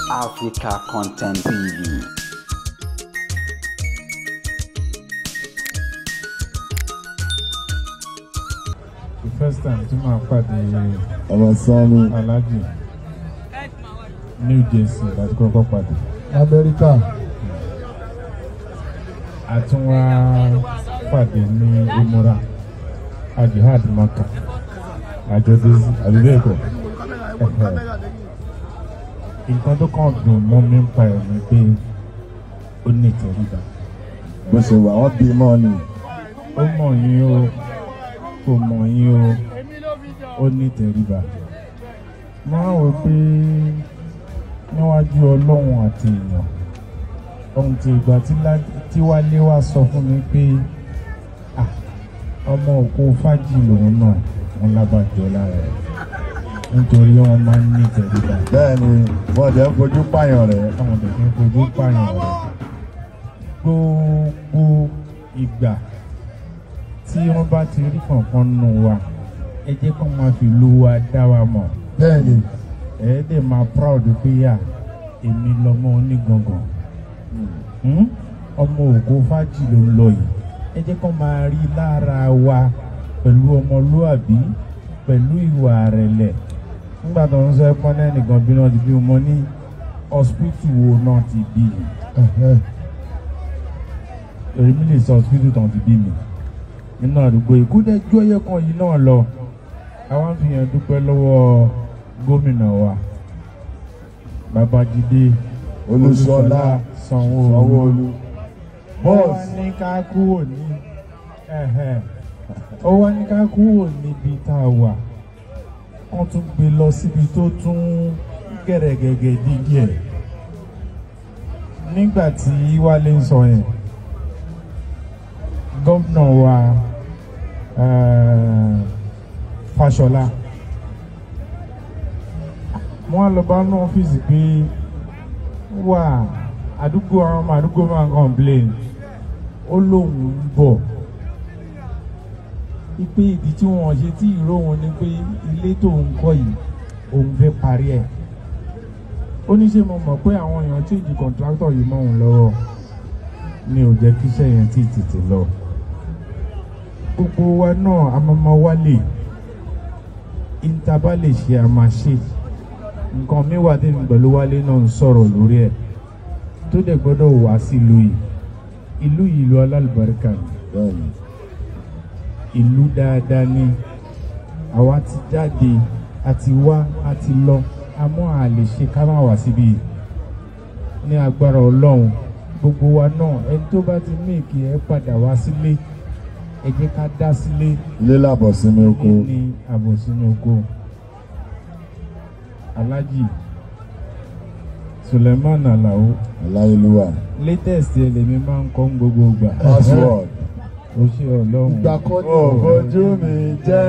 Africa Content TV. the first time tí màá pàdé ọmọ sanni alájì new jersey láti kọ́kọ́ pàdé amẹ́ríkà àtúnwá pàdé ní umura ajihad maka àjọdésí àbíbẹ́ẹ̀kọ́ nǹkan tó kàn dùn mọ́ mi ń pa ẹ̀ ni pé ó ní ìtẹríba bó ṣe wà wọ́n bí mọ́ ni ó mọ̀ yín o kò mọ̀ yín o ó ní ìtẹríba máa wò pé níwájú ọlọ́run àti èèyàn ohun tí ìgbà tí Lá- tí wálé wá sọ fún mi pé "Ah, ọmọ òkú fájì lòun náà wọn lábàjọ lára ẹ̀ nítorí wọn máa ń ní ìtẹríba bẹ́ẹ̀ ni wọ́n jẹ́ fojú pààyàn rẹ̀ àwọn ọ̀dọ́ kí n fojú pààyàn rẹ̀ gbogbo ìgbà tí wọ́n bá ti rí kankan nù wa ẹ jẹ́ kó máa fi lu wa dá wa mọ̀ bẹ́ẹ̀ ni ẹ dẹ̀ máa proud pé yà èmi lọmọ onígangan Hmm? ọmọ ògo fájì ló ń lọ yìí ẹ jẹ́ kó máa rí lára wa pẹ̀lú ọmọlúàbí pẹ̀lú ìwà rẹ̀lẹ̀ nígbà tó ń sọ ẹ pọ́n náà nìkan bí náà ti bí mo ní hospital wo náà ti bí yìí èmi lè sọ hospital tán ti bí mi nínú àdúgbò ìkúdẹ́jọ́ ẹyẹ kan yìí náà lọ àwọn fi hàn dúpẹ́ lọ́wọ́ gómìnà wa babájídé olùsọlá sanwó-olu sanwó-olu wọ́n wá bọ́ọ̀sì ní ká kúrò ní ẹ̀hẹ̀. ó wá ní ká kúrò níbi tá a wà wọ́n tún gbé lọ síbi tó tún gẹ̀rẹ́gẹ̀gẹ̀ dígí ẹ̀ nígbà tí wálé ń sọ yẹn gómìnà wa eh, Fáṣọlá wọ́n á lọ bá ní ọ́fíìsì pé wà àdúgbò àwọn ọmọ àdúgbò máa ń complain ó lóun ń bọ̀ ipe ìdí tí wọn ṣe tí ìró wọn ni pé ilé tó ń kọ́ yìí òun fẹ́ parí ẹ̀ ó ní ṣe mo mọ̀ pé àwọn èèyàn change contractor yìí mọ́ òun lọ́wọ́ ni ò jẹ́ kí iṣẹ́ yẹn tí tètè lọ gbogbo wa náà a máa ma wálé ìntaba lè ṣe a máa ṣe nǹkan mi wà tẹ́mi pẹ̀lú wálé náà ń sọ̀rọ̀ lórí ẹ̀ tó dẹ̀ gbọ́dọ̀ wá sílùú yìí ìlú yìí ìlú alálùbáríkà ni bẹ́ẹ̀ ni ìlú dáadáa ni àwa ti jáde àti wá àti lọ àmọ́ a lè ṣe ká má wá síbí yìí ní agbára ọlọ́run gbogbo wa náà ẹni tó bá ti méèkì ẹ padà wá sílé ẹ jẹ́ ká dá sílé ilé làbọ̀ sinmi oko ní àbòsínú oko alhaji suleiman alao aláyélúwà latest ẹ lèmi máa ń kọ́ ń gbogbo gbà password ó ṣe ọlọ́run ó fojú mi jẹ́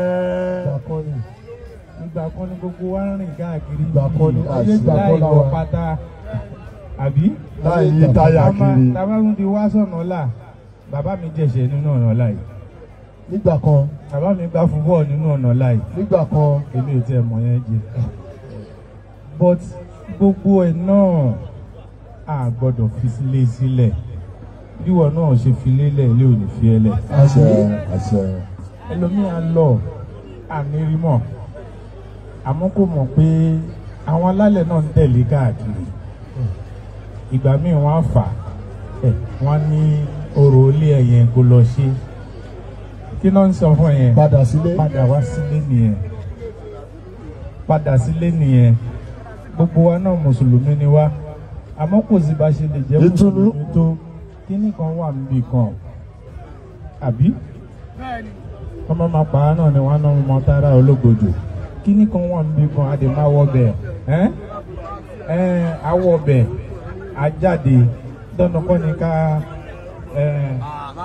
ìgbà kan ní gbogbo wa ń rìn káàkiri Ìgbà kan ní- yìí, ayé ìgbà kan láì la wọ wà. pátá àbí láì yí táyà kiri tàbá tún ti wá sọ̀nà ọ̀la bàbá mi jẹ̀ṣẹ̀ nínú ọ̀nà ọ̀la yìí nígbà kan bàbá mi gbá fúbọ̀ nínú ọ̀nà ọ̀la yìí nígbà kan èmi ò tiẹ̀ mọ̀ yẹn jẹ but gbogbo ẹ̀ náà a gbọ́dọ̀ fi sílé sílẹ̀ bíwọ náà ṣe fi lélẹ̀ ilé ò ní fi ẹ lẹ̀ àṣẹ àṣẹ ẹlòmíà lọ àmì rí mọ̀ àmọ́ kò mọ̀ pé àwọn alálẹ̀ náà ń tẹ̀lé káàkiri ìgbà míì wọ́n á fà ẹ̀ wọ́n á ní orò ilé ẹ̀yẹn kó lọ ṣe kí náà ń sọ fún ẹ yẹn padà sílé padà wá sílé nìyẹn padà sílé nìyẹn gbogbo wa náà mùsùlùmí ni wá àmọ́ kò sí bá ṣe lè jẹ́ Ìtùnú. mùsùlùmí tó kíní kan wà níbì kan àbí ọmọ máa pa á náà ni wọn náà mọ tára ológbòjò kíní kan wà níbì kan a dè máa wọ bẹ̀ ẹ́ ẹ́ awọ bẹ̀ ajáde dandan kọ́ ni ká ẹ́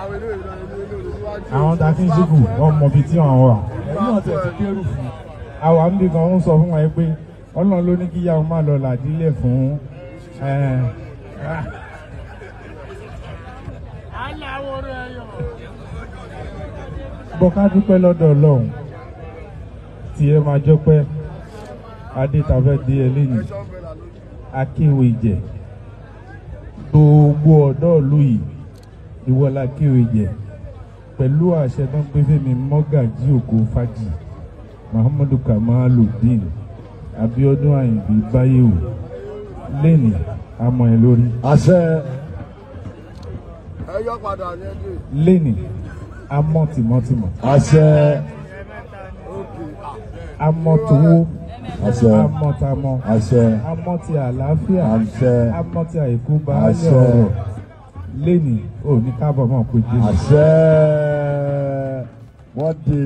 àwọn tá a fi ń ṣíkù wọn mọ ibi tí wọn wà. ẹ̀yin náà tẹ̀ ti kérù fún un. àwa ń bí kan ń sọ fún wa pé ọlọ́run ló ní kí yàwó má lọ làdílẹ̀ fún ẹ̀, ah. bọ́ ká dúpẹ́ lọ́dọ̀ ọlọ́run tí ẹ máa jọpẹ́ adé tàfẹ́ di ẹ lẹ́yìn akéwì jẹ gbogbo ọ̀dọ́ ìlú yìí ìwọ la kéwì jẹ pẹ̀lú àṣẹ tó ń pè fẹ́mi mọ́gàjí ògo fájì muhammadu kamaludin abiodun ayinde bayewu lẹ́nì amọ̀ ẹ̀ lórí àṣẹ ẹ yọ padà ní ẹgbẹ́ lẹ́nì amọ̀ tìmọ̀tìmọ̀ àṣẹ amọ̀ tòwó àṣẹ amọ̀ tàmọ̀ àṣẹ amọ̀ ti àlàáfíà àṣẹ amọ̀ ti àìkú baálé Àṣẹ. ọ̀rọ̀ lẹ́nì ò ní kábọ̀ mọ̀ pé jésù. àṣẹ wọ́n di.